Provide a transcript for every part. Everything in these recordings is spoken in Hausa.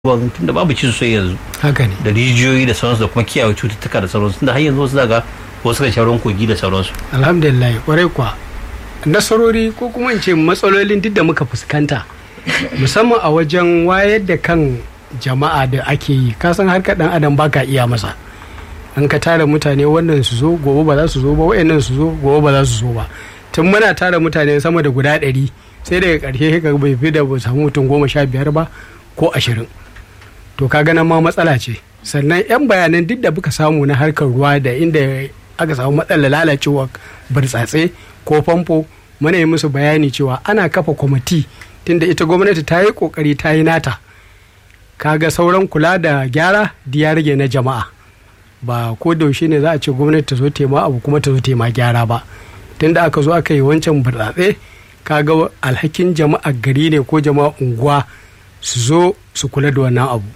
ruwan tunda babu ci sosai yanzu haka ne da rijiyoyi da sauransu da kuma kiyaye cututtuka da sauransu tunda har yanzu wasu daga wasu kan sha ruwan kogi da sauransu alhamdulillah kwarai kuwa nasarori ko kuma in ce matsalolin duk da muka fuskanta musamman a wajen wayar da kan jama'a da ake yi kasan harkar dan adam baka iya masa an ka tara mutane wannan su zo gobe ba za su zo ba wayannan su zo gobe ba za su zo ba tun muna tara mutane sama da guda ɗari sai daga ƙarshe ka bai fi da ba samu mutum goma sha biyar ba ko ashirin to ka ganin ma matsala ce sannan yan bayanan duk da muka samu na harkar ruwa da inda aka samu matsalar lalacewa burtsatse ko famfo muna yi musu bayani cewa ana kafa kwamiti tunda ita gwamnati ta yi kokari ta yi nata kaga sauran kula da gyara ya rage na jama'a ba ko da yaushe ne za a ce gwamnati ta zo tema abu kuma ta zo tema gyara ba tunda aka zo aka yi wancan burtsatse kaga alhakin jama'a gari ne ko jama'a unguwa su zo su kula da wannan abu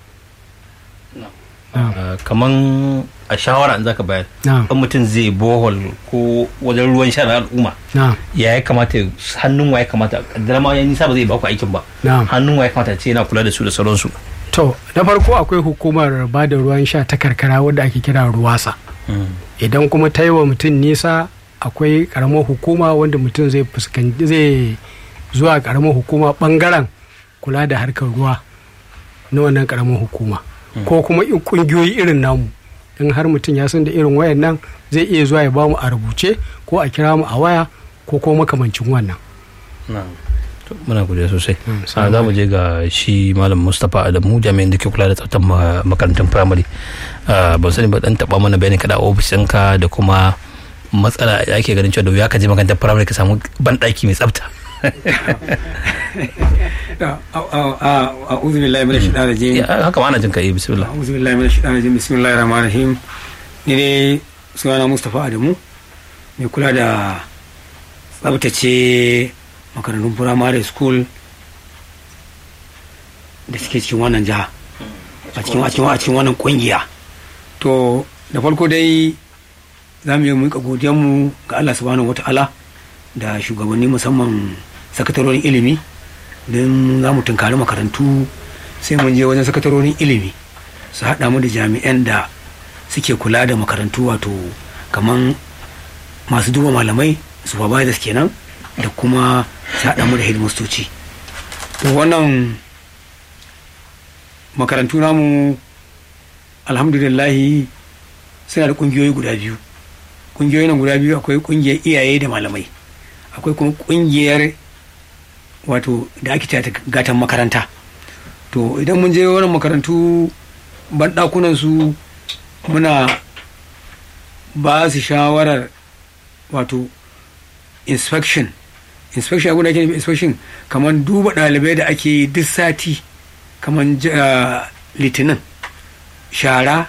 kaman a shawara in zaka bayar Na'am. in mutum zai bohol ko wajen ruwan sha na al'umma na ya ya kamata hannun wa ya kamata kaddara ma ya nisa ba zai baku aikin ba Na'am. hannun wa ya kamata ce yana kula da su da sauransu to na farko akwai hukumar ba da ruwan sha ta karkara wadda ake kira ruwasa idan kuma ta yi wa mutum nisa akwai karamar hukuma wanda mutum zai fuskanci zai zuwa karamar hukuma bangaren kula da harkar ruwa na wannan karamar hukuma ko kuma in kungiyoyi irin namu in har mutum ya san da irin wayan nan zai iya zuwa ya ba mu a rubuce ko a kira mu a waya ko kuma makamancin wannan To, muna godiya sosai Mm, a za mu je ga shi malam mustapha adamu jami'in da ke kula da tsaftar ma- makarantun firamare Ah, ban sani ba dan taba mana bayani kada a ofishinka da kuma matsala da ake ganin cewa da wuya ka je makarantar firamare ka samu banɗaki mai tsafta أعوذ بالله من الشيطان الرجيم Ya, haka ma ana jin ka yi bismillah أعوذ بالله من الشيطان الرجيم بسم الله الرحمن الرحيم ni dai sunana Mustapha Adamu mai kula da tsabtace makarantun firamare school da suke cikin wannan jiha a cikin a cikin a cikin wannan kungiya to da farko dai za mu yi muka godiyanmu ga Allah subhanahu wata'ala da shugabanni musamman sakatarorin ilimi don za mu tunkari makarantu sai mun je wajen sakatarorin ilimi su haɗa mu da jami'an da suke kula da makarantu wato kaman masu duba malamai supervisors kenan da kuma su haɗa mu da headmastoci to wannan makarantu namu alhamdulillahi suna da ƙungiyoyi guda biyu ƙungiyoyi nan guda biyu akwai ƙungiyar iyaye da malamai akwai kuma ƙungiyar wato da ake cewa ta gatan makaranta to idan mun je wannan makarantu banɗakunan su muna ba su shawarar wato inspection inspection abin da ake nufi inspection kamar duba ɗalibai da ake yi duk sati kamar ja- litinin shara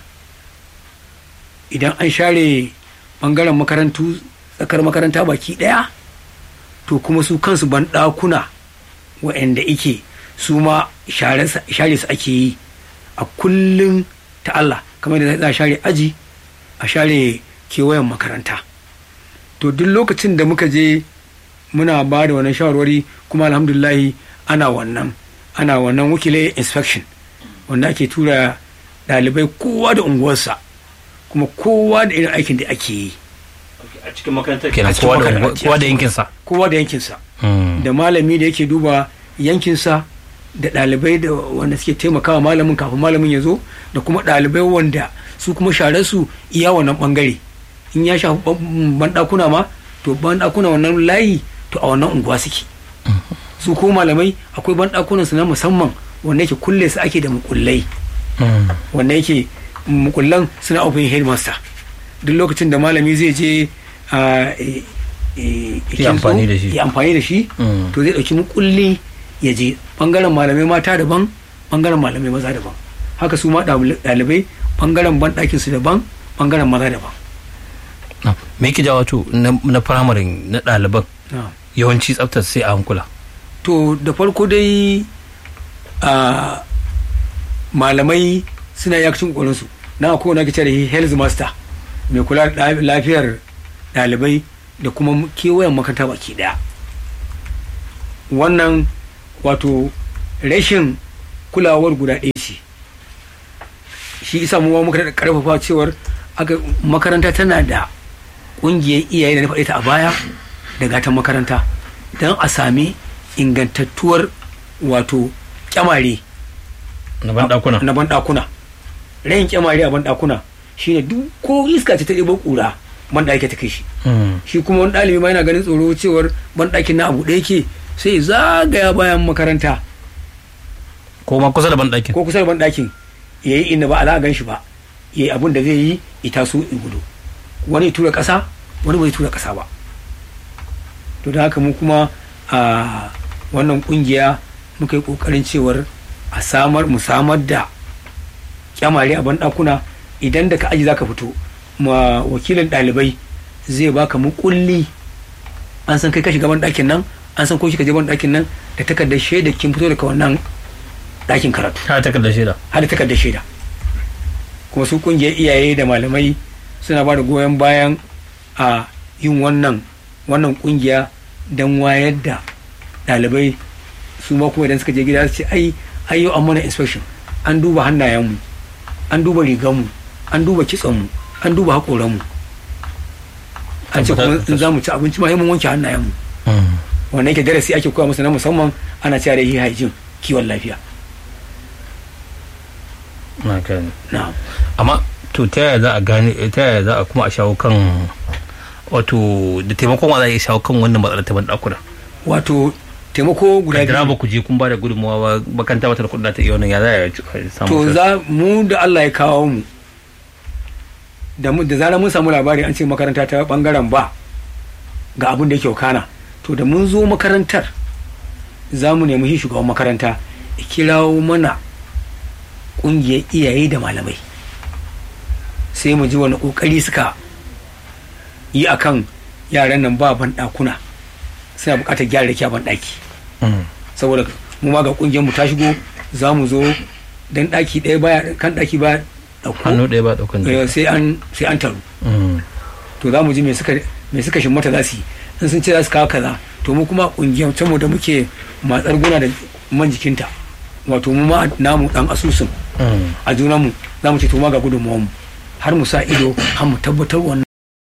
idan an share bangaren makarantu tsakar makaranta baki ɗaya to kuma su kansu banɗakuna wa'anda ike su ma share sa- share su ake yi a kullum ta Allah kamar da za a share aji a share kewayen makaranta to duk lokacin da muka je muna ba da wannan shawarwari kuma alhamdulahi ana wannan ana wannan wakilai inspection wanda ake tura ɗalibai kowa da unguwarsa kuma kowa da irin aikin da ake yi a cikin makarantar kenan A cikin kowa da makarantar. kowa da yankinsa kowa da yankinsa Mm. da malami da yake duba yankinsa da ɗalibai da wanda suke taimakawa malamin kafin malamin ya zo da kuma ɗalibai wanda su kuma share su iya wannan ɓangare in ya shafi ban- banɗakuna ma to banɗakuna wannan layi to a wannan unguwa suke su ko malamai akwai banɗakunan su na musamman wanda yake kulle su ake da mukullai Mm. wanda yake mukullan suna open headmaster duk lokacin da malami zai je a e- e- Ya amfani da shi. ya amfani da shi Mm. to zai dauki mukulli ya je bangaren malamai mata daban bangaren malamai maza daban haka su ma ɗali- ɗalibai bangaren banɗakin su daban bangaren maza daban Na. me yake jawo to na na firamare na ɗaliban Na. yawanci tsaftar sai a hankula to da farko dai a malamai suna yakcin ƙorinsu na akwai wani ake cewa da health master mai kula da lafiyar ɗalibai da kuma kewayen makaranta baki ɗaya wannan wato rashin kulawar guda ɗaya ce shi isa mu ma muka da karfafa cewar aka makaranta tana da ƙungiyar iyaye da na faɗi ta a baya da gatan makaranta don a sami ingantattuwar wato kyamare na ban dakuna na banɗakuna rayin kyamare a banɗakuna shine duk ko iska ce ta ɗebo ƙura banɗaki ta kai shi Mm. shi kuma wani ɗalibi ma yana ganin tsoro cewar banɗakin na abu ɗaya ke sai zagaya bayan makaranta ko ma kusa da ban dakin ko kusa da banɗakin ya yi inda ba a za a gan shi ba ya yi abin da zai yi ita su in gudu wani ya tura ƙasa wani bai tura ƙasa ba to da haka mu kuma a wannan ƙungiya muka yi ƙoƙarin cewar a samar mu samar da kyamare a banɗakuna idan da ka aji za ka fito ma wakilin ɗalibai zai baka mukulli an san kai ka shiga banɗakin nan an san ko shi ka je banɗakin nan da takardar shaida kin fito daga wannan ɗakin karatu ta takardar shaida har da takardar shaida kuma su kungiyar iyaye da malamai suna ba da goyon bayan a yin wannan wannan kungiya don wayar da ɗalibai su ma kuma idan suka je gida su ce ai ai yau an mana inspection an duba hannayenmu an duba riganmu an duba kitsanmu an duba haƙoranmu an ce kuma in za mu ci abinci ma sai mun wanke hannayenmu Mm. wannan yake darasi ake koya musu na musamman ana cewa da yi hygiene kiwon lafiya na gani na'am amma to ta yaya za a gane ta yaya za a kuma a shawo kan wato da taimakon wa za a iya shawo kan wannan matsalar ta ban dakuna wato taimako guda da biyu ba ku je kun ba da gudunmawa ba bakanta wata da kudin ta iya wannan ya za a samu to za mu da Allah ya kawo mu da mu da zarar mun samu labari an ce makaranta ta bangaren ba ga abin da yake kana to da mun zo makarantar za mu nemi shi shugaban makaranta ya kirawo mana kungiyar iyaye da malamai sai mu ji wani kokari suka yi akan yaran nan ba ban dakuna suna bukatar gyara da ban daki Mm. saboda mu ma ga kungiyar mu ta shigo za mu zo dan daki ɗaya baya kan daki baya dauko hannu ɗaya ba daukan eh, jiki sai an sai an taru Mm. to za mu ji me suka me suka shimmata za su yi in sun ce za su kawo kaza to mu kuma kungiyar ta mu da muke matsar guna da man jikinta wato mu ma namu dan asusun Mm. a junan mu za mu ce to ma ga gudunmuwan mu har mu sa ido har mu tabbatar wannan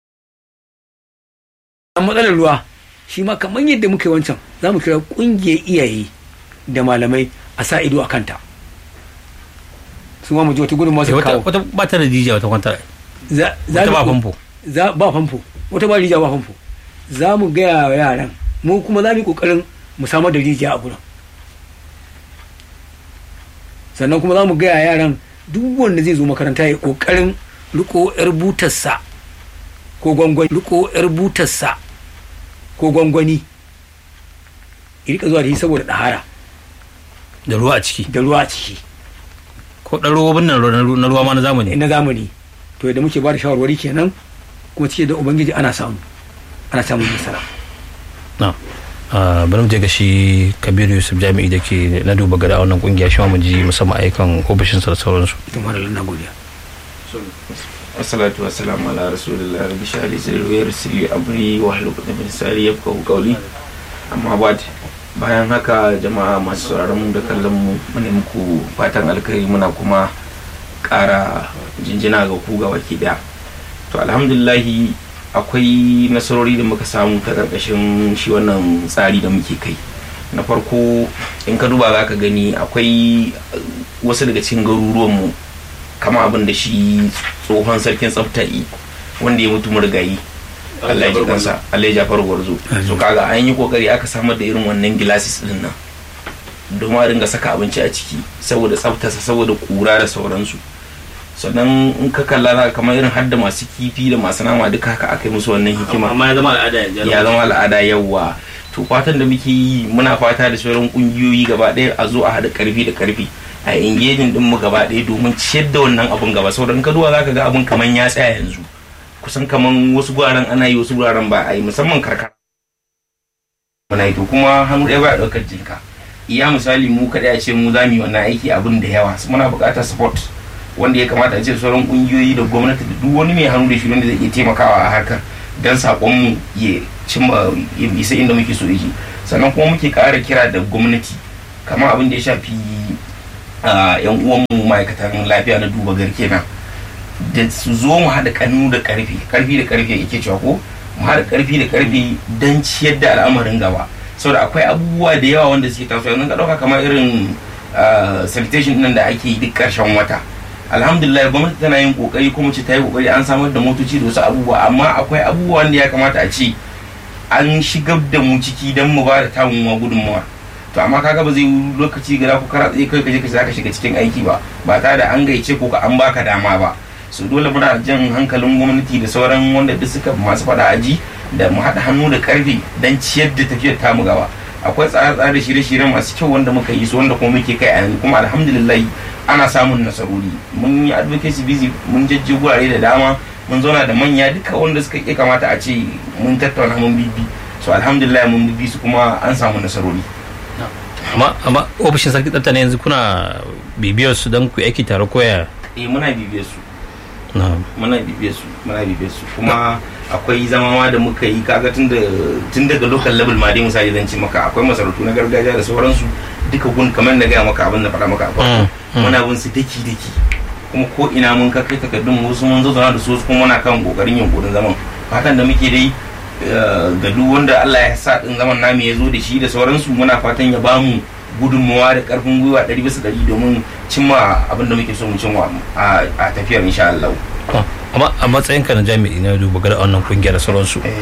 An matsalar ruwa shi ma kamar yadda muka yi wancan za mu kira kungiyar iyaye da malamai a sa ido a kanta su ma mu ji wata gudunmuwa Eh, su wata kawo wata ba ta da jijiya wata kwanta za za wata mu- ba famfo za ba famfo wata ba rijiya ba famfo za mu gaya wa yaran mu kuma za mu yi kokarin mu samar da rijiya a gurin sannan kuma za mu gaya yaran duk wanda zai zo makaranta ya yi kokarin riko yar butarsa ko gwangwani riko yar butarsa ko gwangwani ya rika zuwa da shi saboda ɗahara da ruwa a ciki da ruwa a ciki ko ɗan robobin nan na ru- na ruwa ma na zamani na zamani to yadda muke ba da shawarwari kenan kuma cike da ubangiji ana samu ana samun nasara na Ah, bari mu je ga shi kabiru yusuf jami'i da ke na duba gada a wannan kungiya shi ma mu ji musamman ayyukan ofishinsa da sauransu da mara na godiya wassalatu wassalamu ala rasulillah rabbi shahli sirri wa yassirli amri wa hlul uqdatan min lisani yafqahu qawli amma ba'd bayan haka jama'a masu sauraron mu da kallon mu muna muku fatan alkhairi muna kuma ƙara jinjina ga ku ga baki daya to alhamdulillahi akwai nasarori da muka samu ta ƙarƙashin shi wannan tsari da muke kai na farko in ka duba za ka gani akwai wasu daga cikin garuruwanmu kama abin da shi tsohon sarkin tsafta yi wanda ya mutu murgayi Allah ya ji kansa Allah ya jafar gwarzo so kaga an yi kokari aka samar da irin wannan gilasis din nan domin a ringa saka abinci a ciki saboda tsaftarsa saboda kura da sauransu sannan in ka kalla za ka kamar irin hadda masu kifi da masu nama duka haka aka yi musu wannan hikima amma ya zama al'ada yanzu ya zama al'ada yawa to fatan da muke yi muna fata da sauran kungiyoyi gaba ɗaya a zo a haɗa karfi da karfi a engaging din mu gaba ɗaya domin ciyar da wannan abun gaba sauran ka duba zaka ga abun kaman ya tsaya yanzu kusan kaman wasu guraren ana yi wasu guraren ba a yi musamman karkara muna yi to kuma hannu ɗaya ba ya ɗaukar jinka iya misali mu kaɗai a ce mu za mu yi wannan aiki abin da yawa muna buƙatar support wanda ya kamata a ce sauran kungiyoyi da gwamnati da duk wani mai hannu da shi wanda zai iya taimakawa a harkar don saƙonmu ya cimma ya isa inda muke so yake sannan kuma muke ƙara kira da gwamnati kamar abin da ya shafi ah, yan uwanmu ma'aikatan lafiya na duba garke nan da su zo mu haɗa kannu da ƙarfi ƙarfi da ƙarfi yake cewa ko mu haɗa ƙarfi da ƙarfi don ciyar da al'amarin gaba saboda akwai abubuwa da yawa wanda suke tasowa yanzu ka ɗauka kamar irin ah, sanitation nan da ake yi duk ƙarshen wata alhamdulillah gwamnati tana yin kokari kuma ce ta yi kokari an samar da motoci da wasu abubuwa amma akwai abubuwa da ya kamata a ce an shigar da mu ciki don mu ba da tamu ma gudunmawa to amma kaga ba zai yi lokaci gara ko kara tsaye kai kaje ka zaka shiga cikin aiki ba ba tare da an gaice ko ka an baka dama ba so dole muna jan hankalin gwamnati da sauran wanda duk suka masu fada aji da mu haɗa hannu da karfi don ciyar da tafiyar tamu gaba akwai tsare-tsare da shirye-shirye masu kyau wanda muka yi su wanda kuma muke kai a yanzu kuma alhamdulillah ana samun nasarori mun yi advocacy busy mun jajje gurare da dama mun zauna da manya duka wanda suka iya kamata a ce mun tattauna mun bibi so alhamdulillah mun bibi su kuma an samu nasarori amma amma ofishin sarki tsafta ne yanzu kuna bibiyar su don ku yi aiki tare koya eh muna bibiyar su na muna bibiyar su muna bibiyar su kuma akwai zama ma da muka yi kaga tun da tun daga local level ma dai misali zan ce maka akwai masarautu na gargajiya da sauransu duka gun kamar na gaya maka abin da faɗa maka a farko Mm, mm. muna bin su daki daki kuma ko ina mun ka kai takardun mu wasu mun zauna da su wasu kuma muna kan kokarin yunkurin zaman fatan da muke dai eh, ga duk wanda Allah ya sa din zaman namu ya zo da shi da sauransu muna fatan ya bamu gudunmawa da karfin gwiwa ɗari bisa ɗari domin cimma abin da muke so mu cimma a a tafiyar insha Allah. to, amma a matsayinka na jami'i na duba gada wannan kungiyar da sauransu Eh,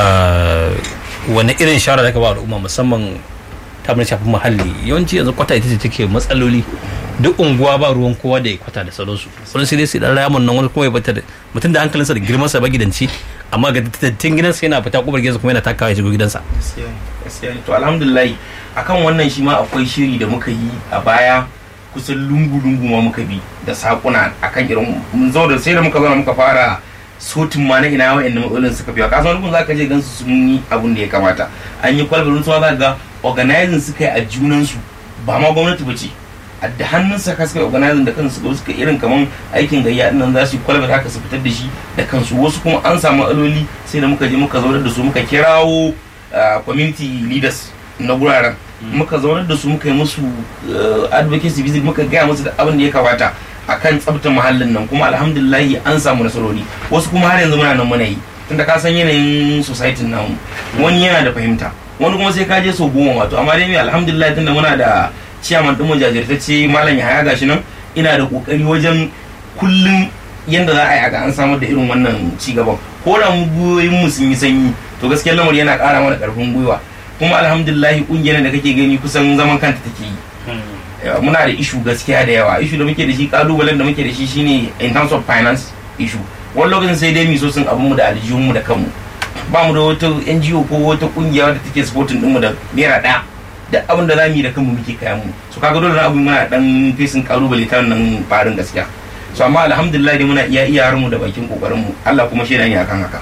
ah, wani irin shawara da ka ba al'umma musamman ta mun shafi muhalli yawanci yanzu kwata ita ce take matsaloli duk unguwa ba ruwan kowa da ya kwata da sauransu wani sai dai sai dan rayamun nan wani kuma ya bata da mutum da hankalinsa da girmansa ba gidanci amma ga dattin gidansa yana fita kubar gidansa kuma yana takawa ya shigo gidansa gaskiya ne, gaskiya ne. to alhamdulillah akan wannan shi ma akwai shiri da muka yi a baya kusan lungu-lungu ma muka bi da sakuna akan irin mun zo da sai da muka zauna muka fara sotin ma na ina wa'annan matsalolin suka fi kasan wani za ka je gansu sun yi abun da ya kamata an yi kwalbarin su ma za ka ga organizing suka yi a junansu ba ma gwamnati ba ce a da hannun sa suka yi organizing da kansu suka suka irin kaman aikin gayya din nan za su yi kwalbar haka su fitar da shi da kansu wasu kuma an samu matsaloli sai da muka je muka zaunar da su muka kirawo uh, community leaders na guraren muka zaunar da su muka yi musu uh, advocacy visit muka gaya musu da abin da ya kamata akan tsabtar muhallin nan kuma alhamdulillahi an samu nasarori wasu kuma har yanzu muna nan muna yi tunda ka san yanayin society nan wani yana da fahimta wani kuma sai ka je sau goma wato amma dai mai alhamdulillah tunda muna da ciyaman ɗin mu jajirtacce malam yahaya gashi nan ina da kokari wajen kullum yanda za a yi aga an samar da irin wannan ci gaban ko da mu gwiwoyin mu sun yi sanyi to gaskiya lamari yana ƙara mana ƙarfin gwiwa kuma alhamdulillah kungiyar da kake gani kusan zaman kanta take yi Yawa, muna da ishu gaskiya da yawa ishu da muke da shi kalubalen da muke da shi shine in terms of finance issue wani lokacin sai dai mi so sun abin mu da aljihun mu da kanmu ba mu da wata NGO ko wata kungiya wadda take supporting din mu da naira ɗaya duk abin da zamu yi da kanmu muke kayan mu so kaga dole abin muna dan fesin kalubale ta nan farin gaskiya so amma alhamdulillah dai muna iya iya mu da bakin kokarin mu Allah kuma shaida ne akan haka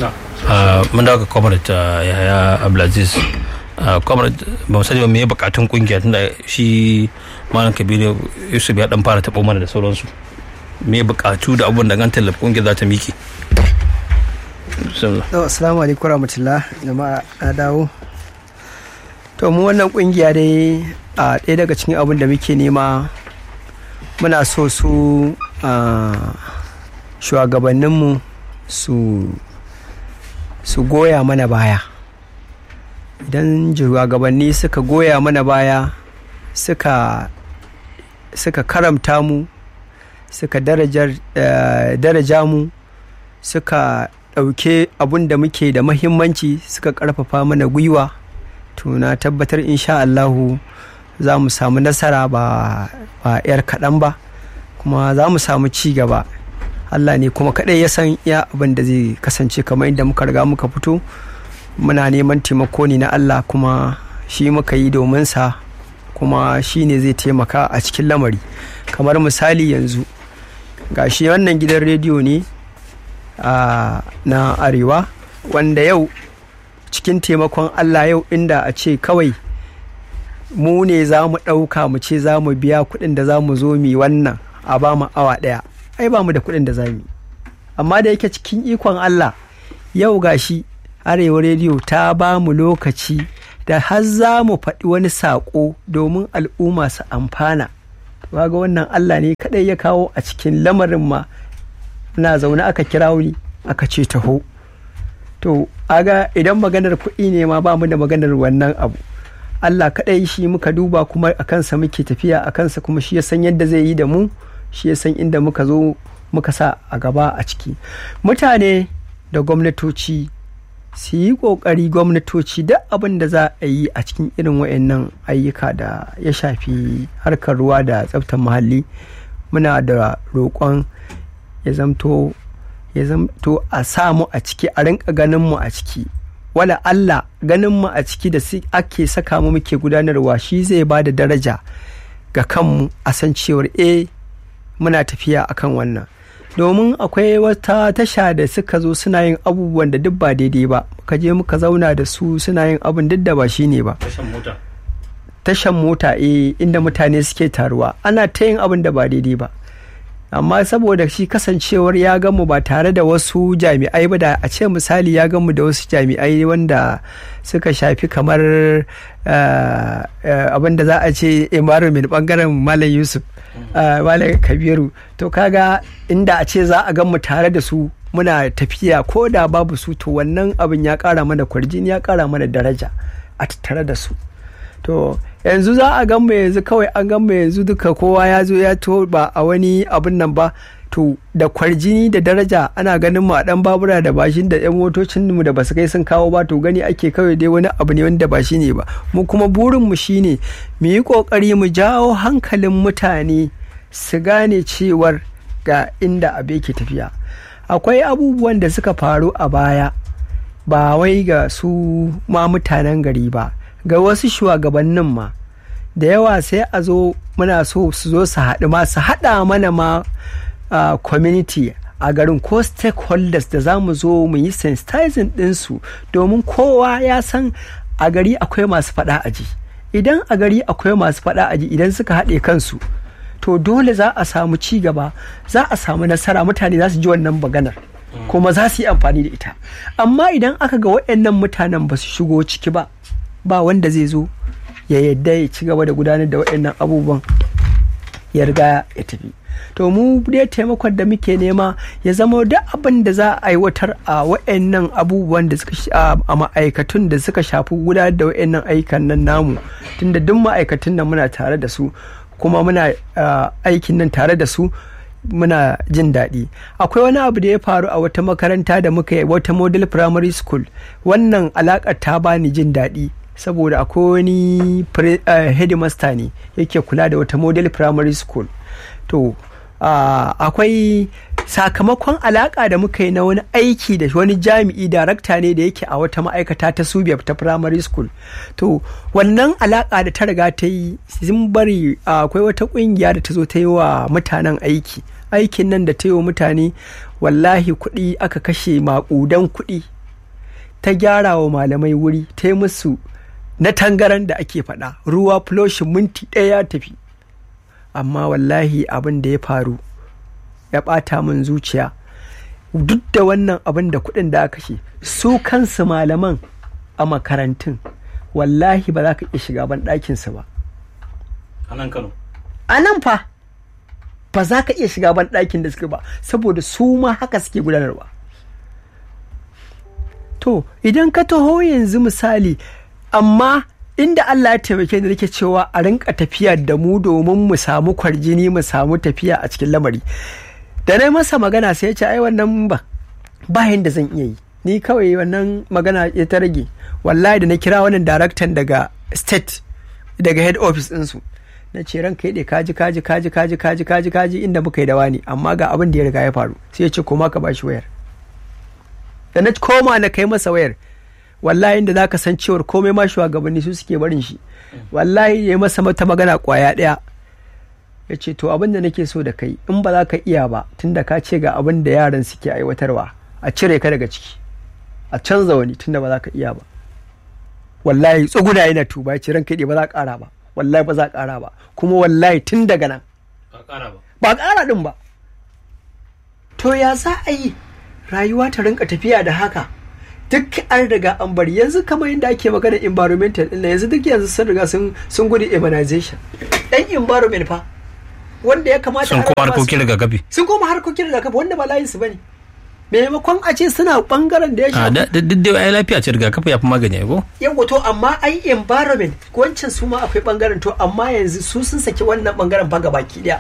Ah, mun dawo ga comrade ah, yahaya abdulaziz Ah, comrade ba mu sani ba me ya bukatun kungiya tunda shi malam kabiru yusuf ya dan fara taɓo mana da sauransu me bukatu da abubuwan da an tallafa kungiyar za ta miki Bismillah. To, assalamu alaikum warahmatullah jama'a na dawo. To mu wannan kungiya dai a ɗaya daga cikin abin da muke nema muna so su a shugabanninmu su su goya mana baya. Idan shugabanni suka goya mana baya suka suka karamta mu suka darajar, eh, daraja mu suka ɗauke abun da muke da mahimmanci suka ƙarfafa mana gwiwa to na tabbatar insha Allahu za mu samu nasara ba ba 'yar kaɗan ba kuma za mu samu ci gaba Allah ne kuma kaɗai ya san iya abin da zai kasance kamar inda muka riga muka fito muna neman taimako ne na Allah kuma shi muka yi domin sa kuma shi ne zai taimaka a cikin lamari kamar misali yanzu ga shi wannan gidan rediyo ne a na arewa wanda yau cikin taimakon Allah yau inda a ce kawai mu ne za mu ɗauka mu ce za mu biya kuɗin da za mu zo mi wannan a ba mu awa ɗaya ai ba mu da kuɗin da za mu yi amma da yake cikin ikon Allah yau gashi arewa rediyo ta ba mu lokaci da har za mu faɗi wani saƙo domin al'umma su amfana to kaga wannan Allah ne kadai ya kawo a cikin lamarin ma na zaune aka kira ni aka ce taho to aga idan maganar kuɗi ne ma ba mu da maganar wannan abu Allah kaɗai shi muka duba kuma a kansa muke tafiya a kansa kuma shi ya san yadda zai yi da mu shi ya san inda muka zo muka sa a gaba a ciki mutane da gwamnatoci su yi ƙoƙari gwamnatoci duk abin da za a yi a cikin irin wayannan ayyuka da ya shafi harkar ruwa da tsaftar muhalli muna da roƙon ya zamto ya zamto a samu a ciki a rinka ganin mu a ciki wala Allah ganin mu a ciki da ake saka mu muke gudanarwa shi zai ba da daraja ga kanmu a san cewar eh muna tafiya akan wannan domin akwai wata tasha da suka zo suna yin abubuwan da duk ba daidai ba muka je muka zauna da su suna yin abin duk da ba shi ne ba tashan mota eh inda mutane suke taruwa ana ta yin abin da ba daidai ba amma saboda shi kasancewar ya gamu ba tare da wasu jami'ai ba da a ce misali ya gamu da wasu jami'ai wanda suka shafi kamar abin da za a ce environment bangaren malam yusuf malam kabiru to kaga inda a ce za a gamu tare da su muna tafiya ko da babu su to wannan abin ya kara mana kwarjini ya kara mana daraja a tattare da su to yanzu za a gan yanzu kawai an gan yanzu duka kowa ya zo ya to ba a wani abin nan ba to da kwarjini da daraja ana ganin mu a dan babura da bashin da yan motocin mu da basu kai sun kawo ba to gani ake kawai dai wani abu ne wanda ba shi ne ba mu kuma burin mu shine mu yi kokari mu jawo hankalin mutane su gane cewar ga inda abu yake tafiya akwai abubuwan da suka faru a baya ba wai ga su ma mutanen gari ba ga wasu shugabannin ma da yawa sai a zo muna so su zo su haɗu ma su haɗa mana ma uh, community a garin ko stakeholders da za mu zo mu yi sensitizing ɗinsu domin kowa ya san a gari akwai masu faɗa aji idan a gari akwai masu faɗa aji idan suka haɗe kansu to dole za a samu ci gaba za a samu nasara mutane za su ji wannan maganar kuma za su yi amfani da ita amma idan aka ga waɗannan mutanen ba su shigo ciki ba ba wanda zai zo ya yadda ya ci gaba da gudanar da waɗannan abubuwan ya riga ya tafi to mu dai taimakon da muke nema ya zama duk abin da za a aiwatar a waɗannan abubuwan da suka a ma'aikatun da suka shafi gudanar da waɗannan ayyukan nan namu tunda duk ma'aikatun nan muna tare da su kuma muna aikin nan tare da su muna jin daɗi akwai wani abu da ya faru a wata makaranta da muka yi wata model primary school wannan alaƙar ta bani jin daɗi saboda akwai wani headmaster ne yake kula da wata model primary school to akwai sakamakon alaka da muka yi na wani aiki da wani jami'i darakta ne da yake a wata ma'aikata ta subiyar ta primary school to wannan alaka da ta riga ta yi sun bari akwai wata kungiya da ta zo ta yi wa mutanen aiki aikin nan da ta yi wa mutane wallahi kuɗi aka kashe maƙudan kuɗi ta gyara wa malamai wuri ta yi musu na tangaran da ake faɗa ruwa floshin minti ɗaya ya tafi amma wallahi abin da ya faru ya ɓata min zuciya duk da wannan abin da kuɗin da aka kashe su kansu malaman a makarantun wallahi ba za ka iya shiga ban ɗakinsu ba a nan kano a nan fa ba za ka iya shiga ban ɗakin da suke ba saboda su ma haka suke gudanarwa to idan ka taho yanzu misali amma inda Allah ya taimake da nake cewa a rinka tafiya da mu domin mu samu kwarjini mu samu tafiya a cikin lamari da na masa magana sai ya ce ai wannan ba bayan da zan iya yi ni kawai wannan magana ya ta rage wallahi da na kira wannan daraktan daga state daga head office ɗinsu na ce ranka yaɗe kaji kaji kaji kaji kaji kaji kaji inda muka yi da wani amma ga abin da ya riga ya faru sai ya ce koma ka bashi wayar da na koma na kai masa wayar wallahi da zaka san cewar komai ma shugabanni su suke barin shi wallahi ya masa mata magana kwaya ɗaya ya ce to abin da nake so da kai in ba za ka iya ba tunda ka ce ga abin da yaran suke aiwatarwa a cire ka daga ciki a canza wani tunda ba za ka iya ba wallahi tsuguna yana tuba ya ce ranka ba za ka ƙara ba wallahi ba za ka ƙara ba kuma wallahi tun daga nan ba ƙara ɗin ba to ya za a yi rayuwa ta rinka tafiya da haka duk an riga an bari yanzu kamar yadda ake magana environmental ɗin yanzu duk yanzu sun riga sun gudu urbanization ɗan environment fa wanda ya kamata sun a kuma rarraba su- harkokin rigakafi sun koma harkokin rigakafi wanda ba layin su bane maimakon a ce suna bangaren da ya a shafi da da- duk da ai lafiya ce rigakafi ya fi magani ai ko yawa to amma ai environment wancan su ma akwai bangaren to amma yanzu su sun saki wannan bangaren fa baki daya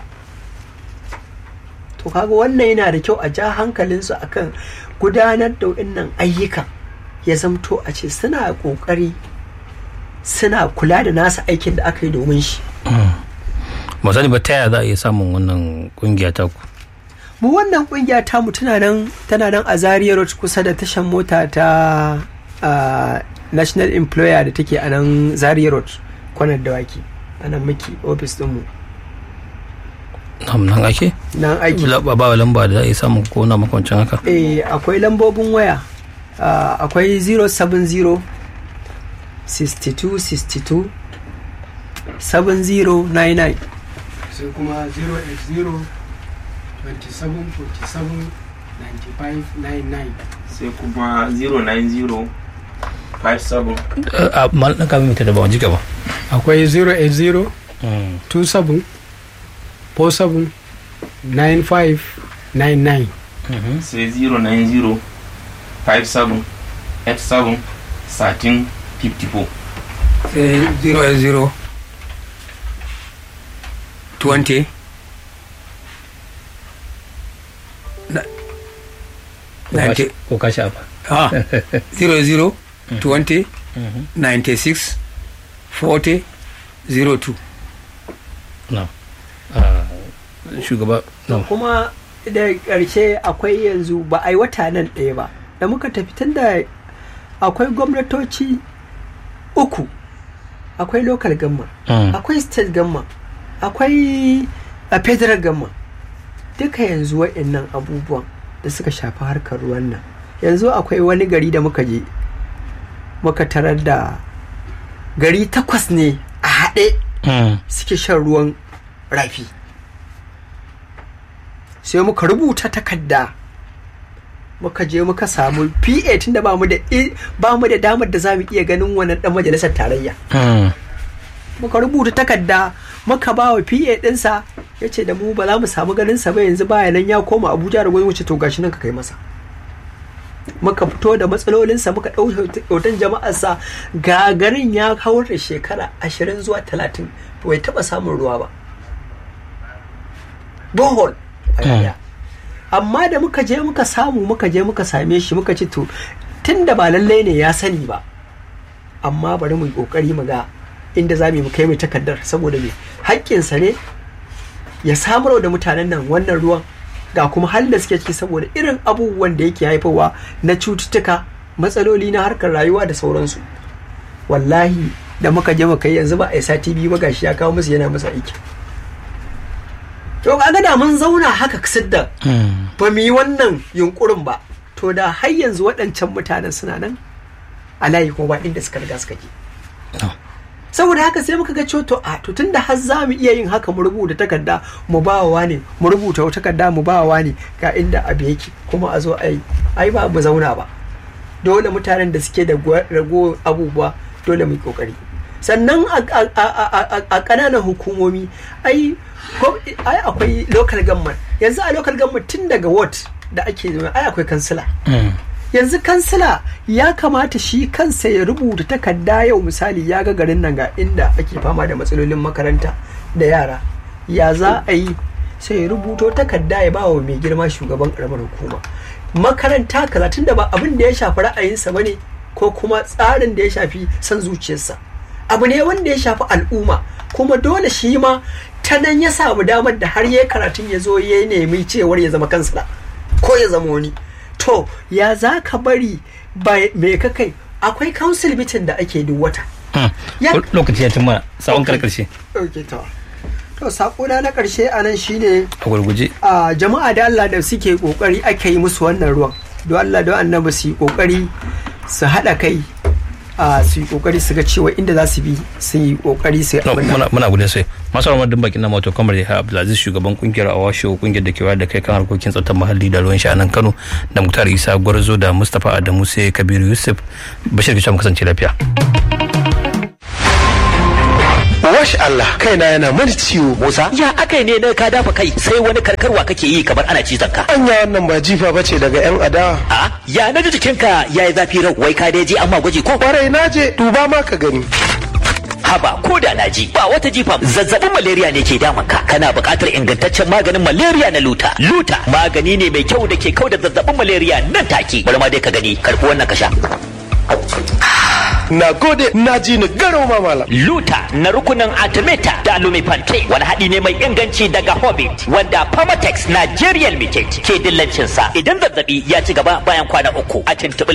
to kaga wannan yana da kyau a ja hankalinsu akan gudanar da wannan ayyuka ya zamto a ce suna kokari suna kula da nasa aikin da aka yi domin shi ba sani ba ta yaya za a iya samun wannan kungiya ta ku mu wannan kungiya ta mu tana nan tana nan a Zaria Road kusa da tashan mota ta ah, National Employer da take a nan Zaria Road kwanar dawaki a nan muke ofis din mu Nam, nan ake nan aiki La- ba ba lamba da za a iya samun ko na makwancin haka eh akwai lambobin waya Ah, akwai 070 62 62 7099 sai kuma 080 27 47 95 99 sai kuma 090 57 Eh, a mal ɗan kamin mita da ba jika ba akwai 080 27 47 95 99 sai 090 57 87 13 54 sai 0 20 na- Ko ka 90 sha- ko ka sha ba ah 00 20 96 40 02 na Ah, shugaba na kuma da ƙarshe akwai yanzu ba a yi wata nan ɗaya ba da muka tafi tun da akwai gwamnatoci uku akwai local gamma Mm. akwai state gamma akwai a federal gamma duka yanzu waɗannan abubuwan da suka shafi harkar ruwan nan yanzu akwai wani gari da muka je muka tarar da gari takwas ne a haɗe Mm. suke shan ruwan rafi sai muka rubuta takarda muka je muka samu pa tunda ba mu da i- ba mu da damar da za mu iya ganin wannan dan majalisar tarayya Mm. muka rubuta takarda muka ba wa pa dinsa ya ce da mu ba za mu samu ganin sa ba yanzu baya nan ya koma abuja da gwamnati to gashi nan ka kai masa muka fito da matsalolinsa muka ɗau hoton jama'arsa ga garin ya kawar da shekara ashirin zuwa talatin bai taɓa samun ruwa ba bohol a yaya. amma da muka je muka samu muka je muka same shi muka ci to tun da ba lallai ne ya sani ba amma bari mu yi kokari mu ga inda za mu yi mu kai mai takardar saboda me haƙƙinsa ne ya samar da mutanen nan wannan ruwan ga kuma halin da suke ciki saboda irin abubuwan da yake haifarwa na cututtuka matsaloli na harkar rayuwa da sauransu wallahi da muka je muka yi yanzu ba a yi sati biyu ba gashi ya kawo musu yana musu aiki to kaga da mun zauna haka sidda Mm. ba mu yi wannan yunkurin ba to da har yanzu waɗancan mutanen suna nan a layi ko ba inda suka riga suka je No. saboda haka sai muka ga cewa to a to tunda har za mu iya yin haka mu rubuta takarda mu ba wa ne mu rubuta wata takarda mu ba wa ne ga inda abu yake kuma a zo a yi ai ba mu zauna ba dole mutanen da suke da gwa- rago abubuwa dole mu yi kokari sannan a- a- a a- a ƙananan hukumomi ai ko- ai akwai local government yanzu a local government tun daga ward da ake zama ai akwai kansila Mm. yanzu kansila ya kamata shi kansa ya rubuta takarda yau misali ya ga garin nan ga inda ake fama da matsalolin makaranta da yara ya za a yi sai ya rubuto takarda ya bawa mai girma shugaban karamar hukuma makaranta kaza tunda ba abin da ya shafi ra'ayinsa bane ko kuma tsarin da ya shafi son zuciyarsa abu ne wanda ya shafi al'umma kuma dole shi ma ta nan ya samu damar da har ya karatun ya zo ya nemi cewar ya zama kansila ko ya zama wani to ya za ka bari ba me ka kai akwai council meeting da ake duk wata Mm. Ya- lokaci ya cimma sawon karkarshe okay, to to sakona na karshe a nan shine a gurguje a jama'a da Allah da suke kokari ake yi musu wannan ruwan don Allah don annabi su yi kokari su haɗa kai a su yi kokari su ga cewa inda za su bi su yi kokari su yi No, abin nan. muna muna gudun sai masu ramar din bakin na mato kamar ya abdulaziz shugaban kungiyar awasho kungiyar da ke wayar da kai kan harkokin tsaftar muhalli da ruwan sha a nan kano da muktar isa gwarzo da mustapha adamu sai kabiru yusuf bashir kicin kasance lafiya wash Allah kaina yana mani ciwo Musa ya akai ne na ka dafa kai sai wani karkarwa kake yi kamar ana cizon ka anya wannan ba jifa bace daga yan adawa a ya naji jikinka yayi zafi rau wai ka dai je amma gwaji ko kwarai naje duba ma ka gani haba ko da na ji ba wata jifa zazzabin malaria ne ke damun ka kana buƙatar ingantaccen maganin malaria na luta luta magani ne mai kyau da ke kau da zazzabin malaria nan take bari ma dai ka gani karɓi wannan ka sha na gode na ji ni garo ma malam luta na rukunin artemata da lumifante wani haɗi ne mai inganci daga hobbit wanda pharmatex nigerian limited ke dillancinsa idan zazzabi ya ci gaba bayan kwana uku a tuntuɓi